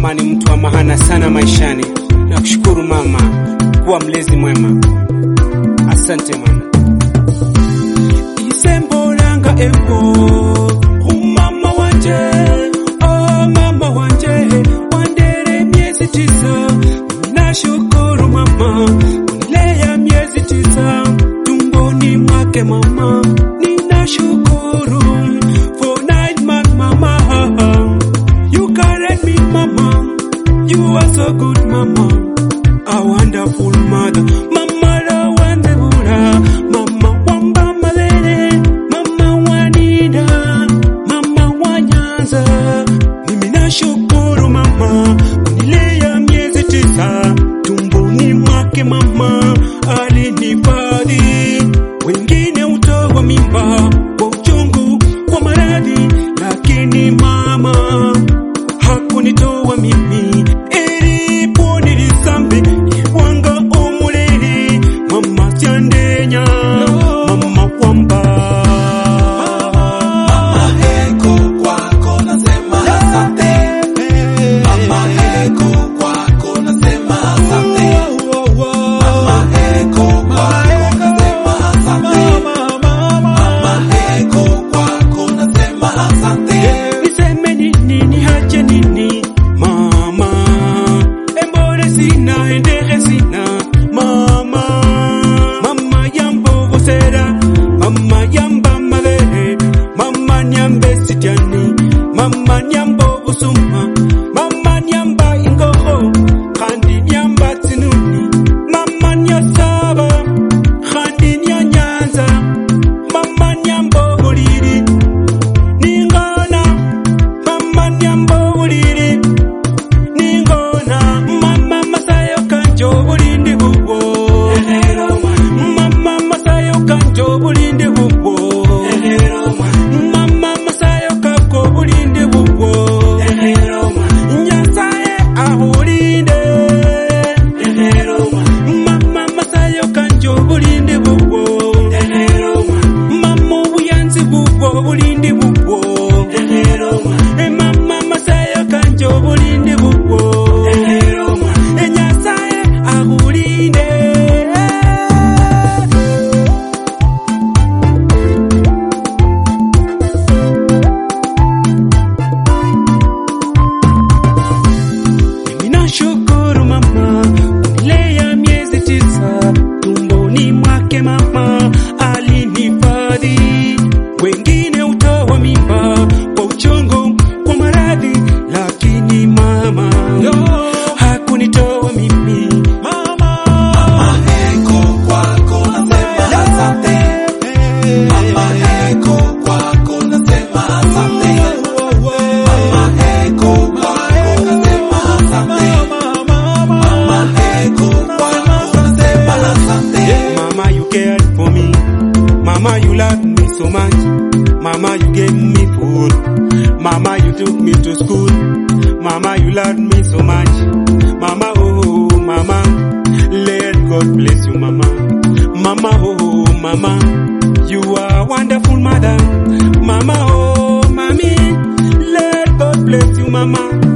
Mama ni mtu wa maana sana maishani. Nakushukuru mama kuwa mlezi mwema. Asante mama. Isembolanga epo umama wanje oh mama wanje wandere miezi tisa nashukuru mama unilea miezi tisa tumboni mwake mama ninashukuru for nine months mama you carried me mama you are so good mama a wonderful mother mama la wandebura mama wamba malele mama wanida mama wa nyanza mimi nashukuru mama kunilea miezi tisa tumboni mwake mama alinifadhi wengine utoa mimba kwa uchungu kwa maradhi lakini mama hakunitoa mimi ilipo nilisambi iwanga umuleli mama syandenya mama kwamba Mama heko kwako nasema asante. Mama heko kwako nasema asante. Mama heko kwako nasema asante. Mama heko kwako nasema asante. niseme nini nihache nini mama embore sina endere sina mama mama yambovosera mama yamba mavere mama nyambe sityani mama nyamba obusuma mama nyamba ingoho kandi nyamba tsinuni mama nyasaba kandi nyanyanza mama nyamba obuliri ningona mama nyamba obuliri ningona mama masayo kanjo obulindi bubwo mama masayo kanjo obulindi bubwo mama masayo kako obulindi bubwo nyasaye ahulinde mama masayo kanjo obulindi bubwo mama obuyanzi bubwo obulindi bubwo mama masayo kanjo obulindi bubwo nyasaye ahulinde Mimi nashukuru mama kunilea miezi tisa tumboni mwake mama alinifadhi wengine utoa mimba kwa uchungu kwa maradhi lakini mama hakunitoa mimi Mama heko kwako nasema asante. Mama heko kwako nasema asante. Mama heko kwako nasema asante. Mama heko kwako nasema asante. Mama, you cared for me. Mama, you loved me so much. Mama, you gave me food. Mama, you took me to school. Mama, you loved me so much. Mama, oh, mama. Let God bless you, mama. Mama, oh, mama. You are a wonderful mother. Mama, oh, mommy. Let God bless you, mama.